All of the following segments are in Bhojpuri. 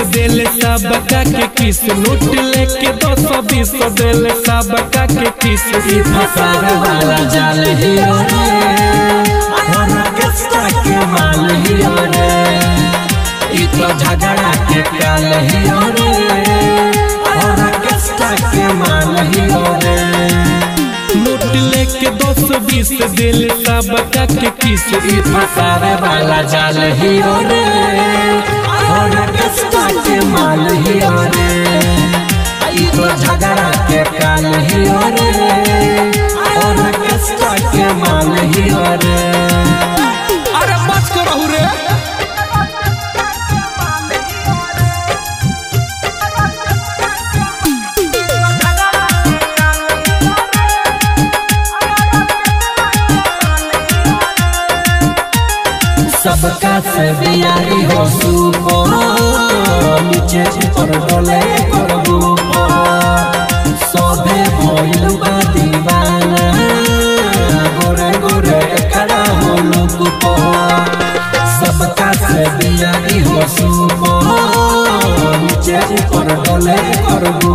देले सबका के किस लूट लेके दो सौ बीस देले सबका के किस ई फसार वाला जाल ही रे और कष्टा के माल ही रे ई तो झगड़ा के काल ही रे और कष्टा के माल ही रे लूट लेके दो सौ बीस देले सबका के किस ई फसार वाला जाल ही रे और कष्टा के माल ही रे ई तो झगड़ा के काल ही रे और कष्टा के माल ही रे अरे बच कर रहू रे सबका से बियारी हो सुपो नीचे ऊपर डोले करबू सोभे भइल बा दीवाना गोरे गोरे खड़ा हो लुक सबका से बियारी हो सुपो नीचे ऊपर डोले करबू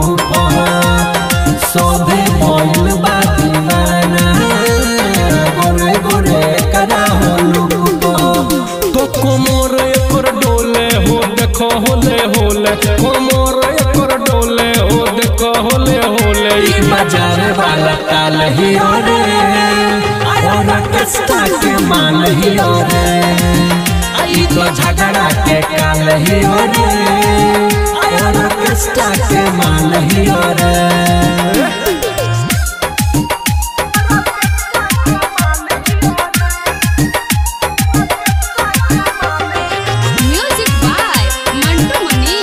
सोभे भइल बा दीवाना गोरे गोरे खड़ा हो लुक तो कोमोर एकर डोले हो देखो होले होले कोमोर एकर डोले हो देखो होले होले ई बाजार वाला ताल ही रे और कष्टा के माल ही रे ई तो झगड़ा के काल ही रे और कष्टा के माल ही रे Music by Mantu Mani.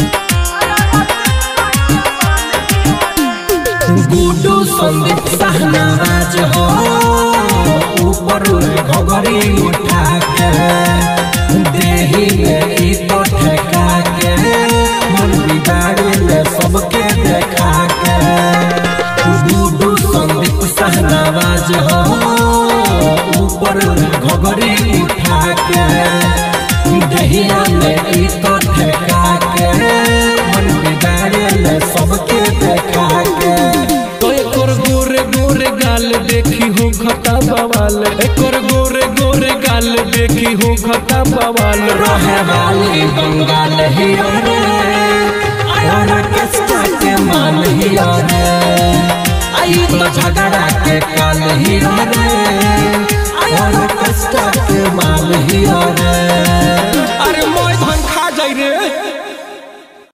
गुडू संदीप सहनाज हो ऊपर घगरी उठा के देही में ई तो ठेका के मन बिगाड़ी ले सबके देखा के गुडू संदीप सहनाज हो ऊपर घगरी उठा के दहिया में ई तो ठेका के मन बिगाड़ी ले सबके देखा के तो एकर गोरे गोरे गाल देखी हो खता बवाल एकर गोरे गोरे गाल देखी हो खता बवाल रहे वाली बंगाल ही रे और कष्टा के माल ही रे आई तो झगड़ा के काल ही रे